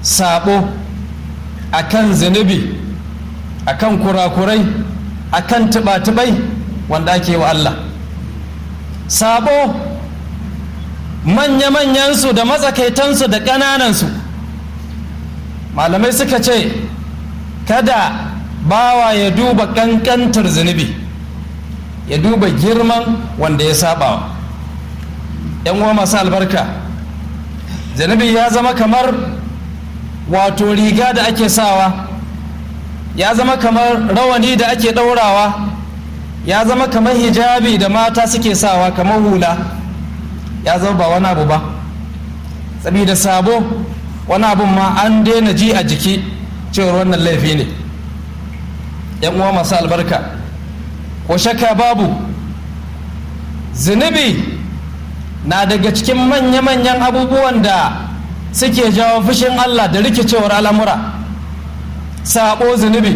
sabo akan zunubi akan kurakurai akan tuba-tubai wanda ake wa Allah sabo manya-manyansu da matsakaitansu da ƙananansu malamai suka ce kada bawa ya duba ƙanƙantar zunubi ya duba girman wanda ya sabawa yan uwa masu albarka zunubi ya zama kamar wato riga da ake sawa ya zama kamar rawani da ake ɗaurawa ya zama kamar hijabi da mata suke sawa kamar hula ya zama ba wani abu ba saboda sabo wani abun ma an daina ji a jiki cewar wannan laifi ne yan uwa masu albarka ko shakka babu zunubi na daga cikin manya-manyan abubuwan da suke jawo fushin allah da rikicewar al'amura sabo zunubi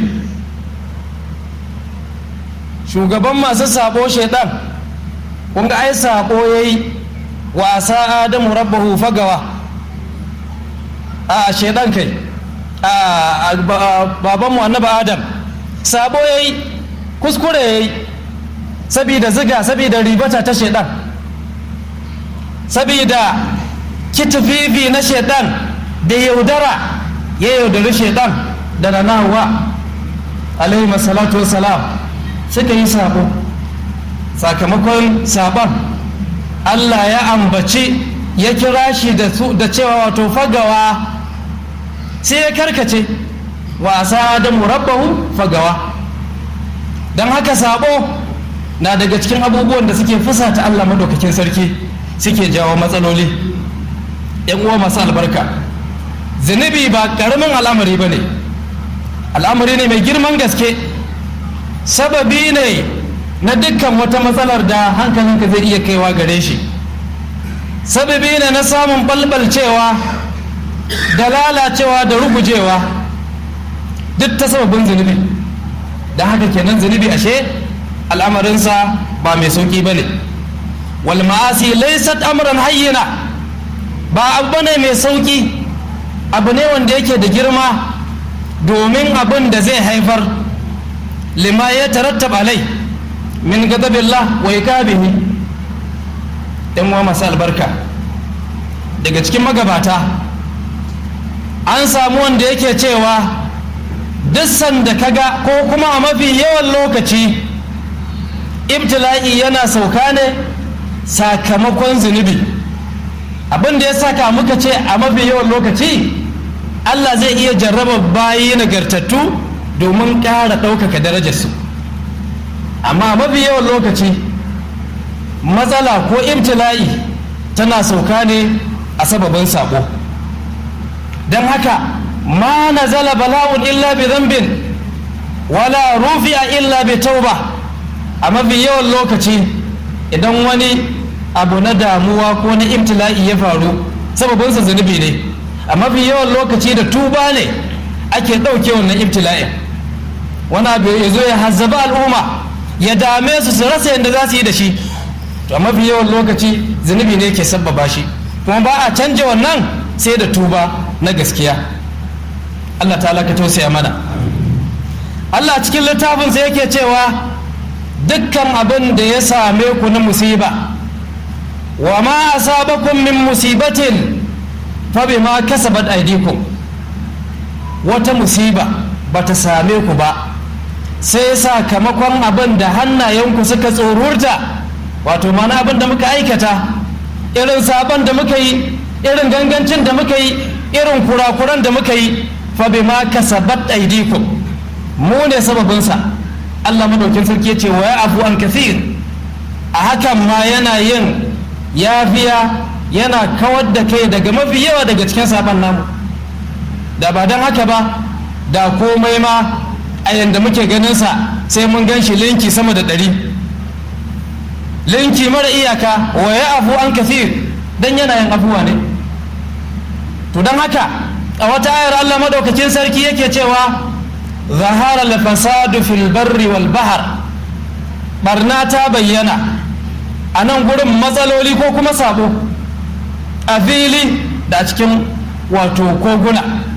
shugaban masu sabo shaidan kun ga ai sabo ya yi wasa adamu rabbahu fagawa a shaidan kai a babanmu annaba adam sabo ya yi kuskure ya yi sabida ziga sabida ribata ta shaidan sabida kitififi na shaidan da yaudara ya yaudari shaidan da ranawa alaihi masalatu wasalam suka yi sabo sakamakon sabon allah ya ambaci ya kira shi da cewa wato fagawa sai ya karkace wasa da murabbahu fagawa don haka sabo na daga cikin abubuwan da suke fusata allah madaukakin sarki suke jawo matsaloli yan uwa masu albarka zunubi ba karamin al'amari ba ne al'amari ne mai girman gaske sababi ne na dukkan wata matsalar da hankalinka zai iya kaiwa gare shi sababi ne na samun balbalcewa da lalacewa da rugujewa duk ta sababin zunubi da haka kenan zunubi ashe al'amarinsa ba mai sauƙi ba ne wal ma'asi laysat amran hayyina ba abu ne mai sauƙi abu ne wanda yake da girma domin abin da zai haifar lima ya tarattab alai min gadabillah wa ikabihi ɗan wa masu albarka daga cikin magabata an samu wanda yake cewa duk sanda kaga ko kuma a mafi yawan lokaci ibtila'i yana sauka ne sakamakon zunubi abin da ya saka muka ce a mafi yawan lokaci allah zai iya jarraba bayi nagartattu domin ƙara ɗaukaka darajarsu amma mafi yawan lokaci matsala ko ibtila'i tana sauka ne a sababin sabo don haka ma nazala bala'un illa bi zambin wala rufi'a illa bi tauba a mafi yawan lokaci idan wani abu na damuwa ko na ibtila'i ya faru sababinsa zunubi ne a mafi yawan lokaci da tuba ne ake ɗauke wannan ibtila'in wani abu ya zo ya hazzaba al'umma ya dame su su rasa yadda za su yi da shi to a mafi yawan lokaci zunubi ne ke sabbaba shi kuma ba a canja wannan sai da tuba na gaskiya Allah ta ka tausaya mana Allah cikin littafinsa yake cewa dukkan abin da ya same ku na musiba wa ma asabakum min musibatin fa bima kasabat aydikum wata musiba bata same ku ba sai sakamakon abin da hannayenku suka tsorurta wato mana abin da muka aikata irin sabon da muka yi irin gangancin da muka yi irin kurakuran da muka yi fa bima kasabat aydikum mu ne sababinsa Allah madaukin sarki ce wa afu an kathir a hakan ma yana yin yafiya yana kawar da kai daga mafi yawa daga cikin sabon namu da ba don haka ba da komai ma a yanda muke ganinsa sai mun gan shi linki sama da ɗari linki mara iyaka wa ya afu an kathir don yana yin afuwa ne to don haka a wata ayar Allah madaukakin sarki yake cewa zahara al-fasadu fil barri wal bahr barna ta bayyana a nan gurin matsaloli ko kuma sabo a fili da cikin wato koguna